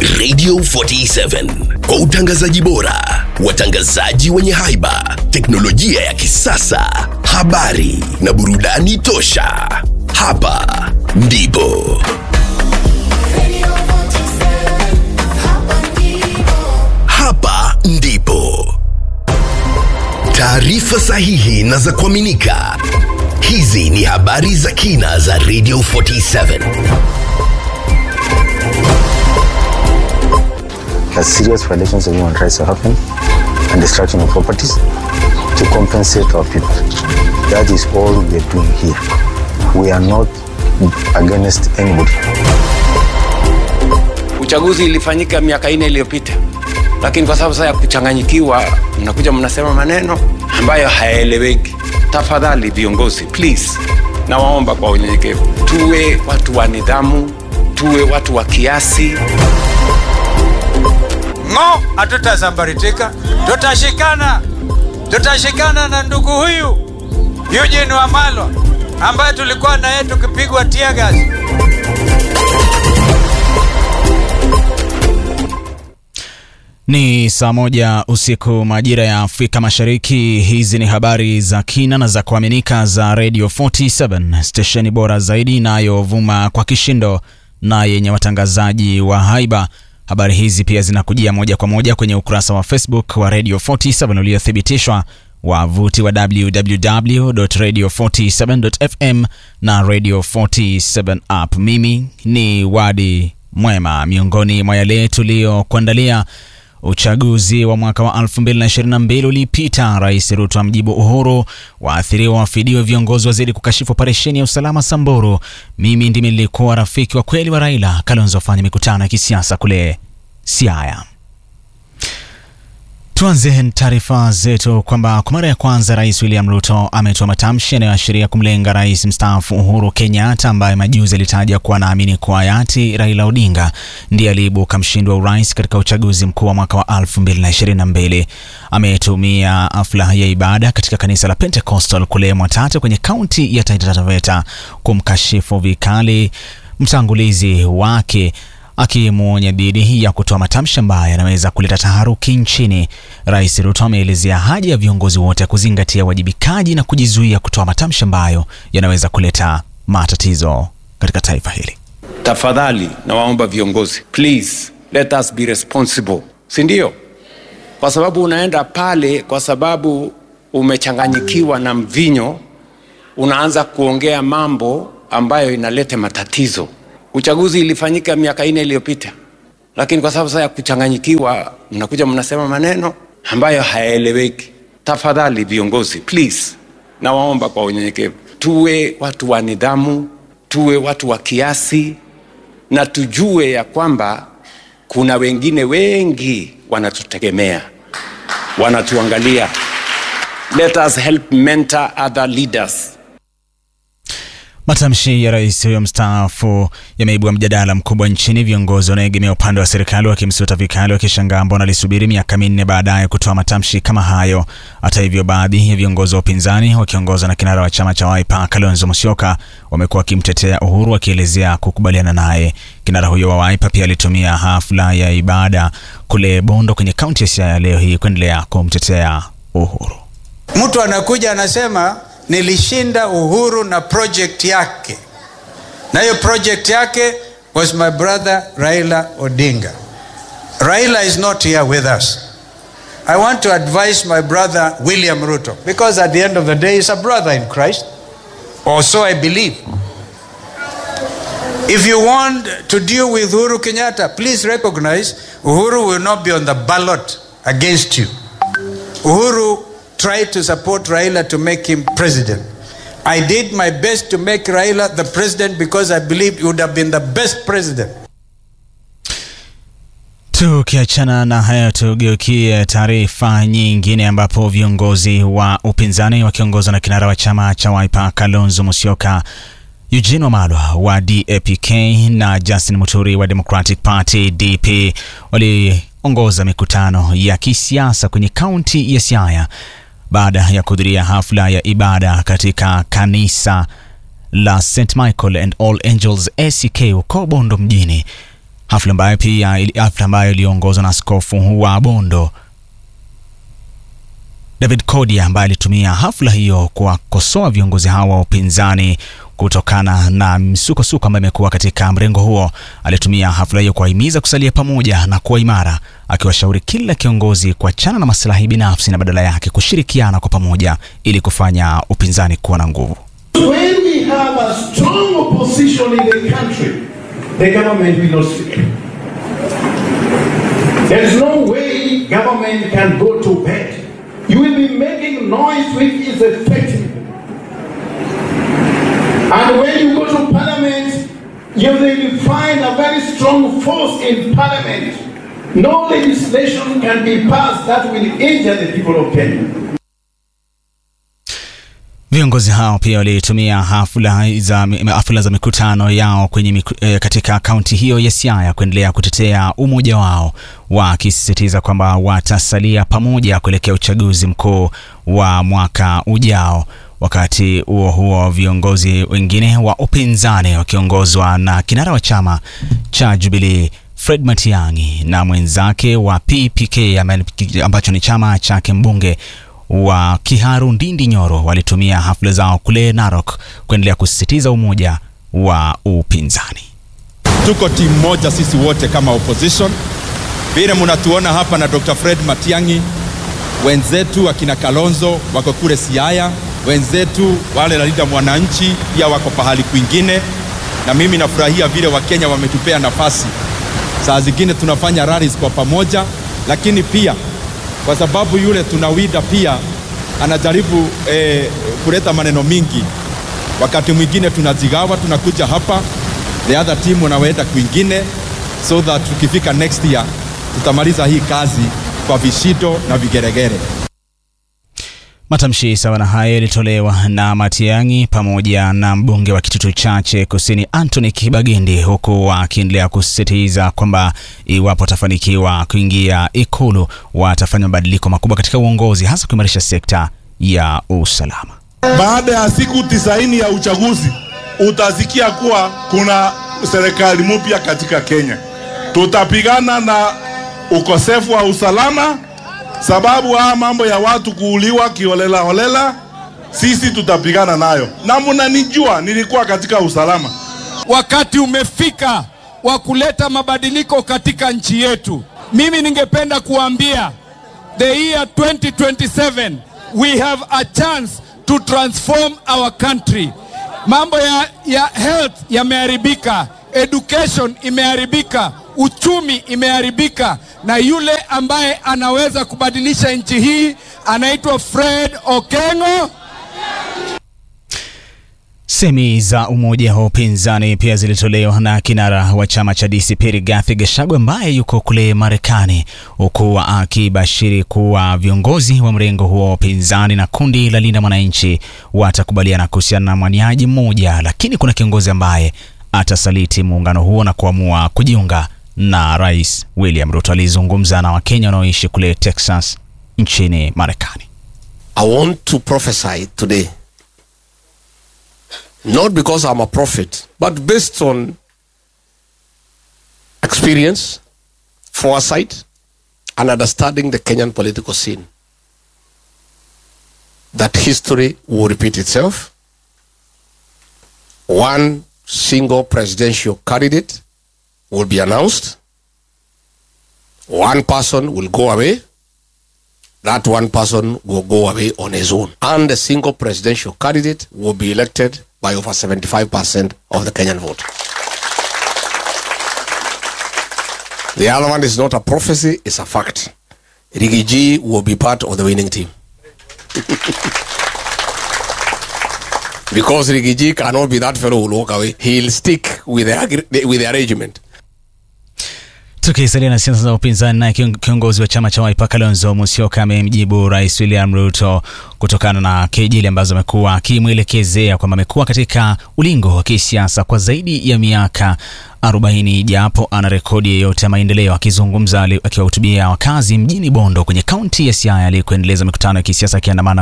Radio 47 kwa utangazaji bora, watangazaji wenye haiba, teknolojia ya kisasa, habari na burudani tosha. Hapa ndipo Radio 47, hapa ndipo. hapa ndipo taarifa sahihi na za kuaminika. Hizi ni habari za kina za Radio 47. that serious violations of human rights are happening and destruction of properties to compensate our people. That is all we are doing here. We are not against anybody. Uchaguzi ilifanyika miaka ine iliyopita, lakini kwa sababu sasa ya kuchanganyikiwa, mnakuja mnasema maneno ambayo hayaeleweki. Tafadhali viongozi, please, nawaomba kwa unyenyekevu, tuwe watu wa nidhamu, tuwe watu wa kiasi. ng'o hatutazambaritika tutashikana tutashikana na ndugu huyu Eugene Wamalwa ambaye tulikuwa naye tukipigwa tear gas. Ni saa moja usiku majira ya Afrika Mashariki. Hizi ni habari za kina na za kuaminika za Radio 47 stesheni bora zaidi inayovuma kwa kishindo na yenye watangazaji wa haiba. Habari hizi pia zinakujia moja kwa moja kwenye ukurasa wa Facebook wa Radio 47 uliothibitishwa, wavuti wa www.radio47.fm na Radio 47 app. Mimi ni Wadi Mwema. Miongoni mwa yale tuliyokuandalia Uchaguzi wa mwaka wa 2022 ulipita. Rais Ruto amjibu Uhuru, waathiriwa wafidiwe, viongozi wazidi kukashifu operesheni ya usalama Samburu. Mimi ndimi nilikuwa rafiki wa kweli wa Raila. Kalonzo afanya mikutano ya kisiasa kule Siaya. Tuanze taarifa zetu kwamba kwa mara ya kwanza Rais William Ruto ametoa matamshi yanayoashiria kumlenga rais mstaafu Uhuru Kenyatta ambaye majuzi alitaja kuwa anaamini kuwa hayati Raila Odinga ndiye aliyeibuka mshindi wa urais katika uchaguzi mkuu wa mwaka wa 2022. Ametumia hafla ya ibada katika kanisa la Pentecostal kule Mwatate kwenye kaunti ya Taita Taveta kumkashifu vikali mtangulizi wake akimwonya dhidi ya kutoa matamshi ambayo yanaweza kuleta taharuki nchini. Rais Ruto ameelezea haja ya viongozi wote kuzingatia uwajibikaji na kujizuia kutoa matamshi ambayo yanaweza kuleta matatizo katika taifa hili. Tafadhali nawaomba viongozi, please let us be responsible, si ndio? Kwa sababu unaenda pale kwa sababu umechanganyikiwa na mvinyo, unaanza kuongea mambo ambayo inaleta matatizo. Uchaguzi ilifanyika miaka ine iliyopita, lakini kwa sababu sasa ya kuchanganyikiwa, mnakuja mnasema maneno ambayo hayaeleweki. Tafadhali viongozi, please, nawaomba kwa unyenyekevu, tuwe watu wa nidhamu, tuwe watu wa kiasi, na tujue ya kwamba kuna wengine wengi wanatutegemea, wanatuangalia. Let us help mentor other leaders. Matamshi ya rais huyo mstaafu yameibua mjadala mkubwa nchini, viongozi wanaoegemea upande wa serikali wakimsuta vikali, wakishangaa mbona alisubiri miaka minne baadaye kutoa matamshi kama hayo. Hata hivyo, baadhi ya viongozi wa upinzani wakiongozwa na kinara wa chama cha Wiper Kalonzo Musyoka wamekuwa wakimtetea Uhuru, wakielezea kukubaliana naye. Kinara huyo wa Wiper pia alitumia hafla ya ibada kule Bondo kwenye kaunti ya Siaya leo hii kuendelea kumtetea Uhuru. Mtu anakuja anasema nilishinda Uhuru na project yake, na hiyo project yake was my brother Raila Odinga. Raila is not here with us. I want to advise my brother William Ruto because at the end of the day he's a brother in Christ, or so I believe. If you want to deal with Uhuru Kenyatta, please recognize Uhuru will not be on the ballot against you. Uhuru tried to support Raila to make him president. I did my best to make Raila the president because I believed he would have been the best president. Tukiachana na hayo, tugeukie taarifa nyingine ambapo viongozi wa upinzani wakiongozwa na kinara wa chama cha Wiper Kalonzo Musyoka, Eugene Wamalwa wa DAPK na Justin Muturi wa Democratic Party DP waliongoza mikutano ya kisiasa kwenye kaunti ya Siaya baada ya kuhudhuria hafla ya ibada katika kanisa la St Michael and All Angels ACK huko Bondo mjini. hafla ambayo pia ili- hafla ambayo iliongozwa na askofu wa Bondo David Kodia ambaye alitumia hafla hiyo kuwakosoa viongozi hao wa upinzani kutokana na msukosuko ambayo imekuwa katika mrengo huo. Alitumia hafla hiyo kuwahimiza kusalia pamoja na kuwa imara, akiwashauri kila kiongozi kuachana na maslahi binafsi na badala yake kushirikiana kwa pamoja ili kufanya upinzani kuwa na nguvu. When we have a strong opposition in the country, the government will not sleep. There is no way government can go to bed. You will be making noise which is effective. And when you go to parliament, you will find a very strong force in parliament. No legislation can be passed that will injure the people of Kenya. Viongozi hao pia walitumia hafla za, hafla za mikutano yao kwenye miku, eh, katika kaunti hiyo ya Siaya kuendelea kutetea umoja wao wakisisitiza kwamba watasalia pamoja kuelekea uchaguzi mkuu wa mwaka ujao. Wakati huo huo, viongozi wengine wa upinzani wakiongozwa na kinara wa chama cha Jubilee Fred Matiang'i na mwenzake wa PPK ame- ambacho ni chama chake mbunge wa Kiharu Ndindi Nyoro walitumia hafla zao kule Narok kuendelea kusisitiza umoja wa upinzani. tuko timu moja sisi wote kama opposition. Vile mnatuona hapa na Dr. Fred Matiang'i, wenzetu akina Kalonzo wako kule Siaya, wenzetu wale Linda Mwananchi pia wako pahali kwingine, na mimi nafurahia vile Wakenya wametupea nafasi. Saa zingine tunafanya rallies kwa pamoja, lakini pia kwa sababu yule tunawida pia anajaribu eh, kuleta maneno mingi wakati mwingine tunajigawa, tunakuja hapa, the other team wanaenda kwingine, so that tukifika next year tutamaliza hii kazi kwa vishindo na vigeregere. Matamshi sawa na hayo yalitolewa na Matiang'i pamoja na mbunge wa Kitutu Chache Kusini Anthony Kibagendi, huku akiendelea kusisitiza kwamba iwapo watafanikiwa kuingia Ikulu watafanya mabadiliko makubwa katika uongozi, hasa kuimarisha sekta ya usalama. Baada ya siku tisaini ya uchaguzi utasikia kuwa kuna serikali mpya katika Kenya. Tutapigana na ukosefu wa usalama, sababu haya mambo ya watu kuuliwa kiholela holela, sisi tutapigana nayo, na mnanijua, nilikuwa katika usalama. Wakati umefika wa kuleta mabadiliko katika nchi yetu. Mimi ningependa kuambia the year 2027 we have a chance to transform our country. Mambo ya, ya health yameharibika, education imeharibika, uchumi imeharibika, na yule ambaye anaweza kubadilisha nchi hii anaitwa Fred Okengo. Semi za umoja wa upinzani pia zilitolewa na kinara wa chama cha DCP Rigathi Gachagua ambaye yuko kule Marekani, huku akibashiri kuwa viongozi wa mrengo huo wa upinzani na kundi la Linda Mwananchi watakubaliana kuhusiana na mwaniaji mmoja, lakini kuna kiongozi ambaye atasaliti muungano huo na kuamua kujiunga na Rais William Ruto. Alizungumza na Wakenya wanaoishi kule Texas nchini Marekani. I want to prophesy today. Not because I'm a prophet, but based on experience, foresight, and understanding the Kenyan political scene. That history will repeat itself. One single presidential candidate will be announced. One person will go away that one person will go away on his own. And a single presidential candidate will be elected by over 75% of the Kenyan vote. The other one is not a prophecy, it's a fact. Rigiji will be part of the winning team. because Rigiji cannot be that fellow who will walk away. He'll stick with the, agre- with the arrangement. Tukisalia na siasa za upinzani, naye kion- kiongozi wa chama cha Wiper Kalonzo Musyoka amemjibu Rais William Ruto kutokana na kejeli ambazo amekuwa akimwelekezea kwamba amekuwa katika ulingo wa kisiasa kwa zaidi ya miaka 40 japo ana rekodi yeyote ya maendeleo. Akizungumza ali- akiwahutubia wakazi mjini Bondo kwenye kaunti ya Siaya aliyekuendeleza mikutano ya kisiasa akiandamana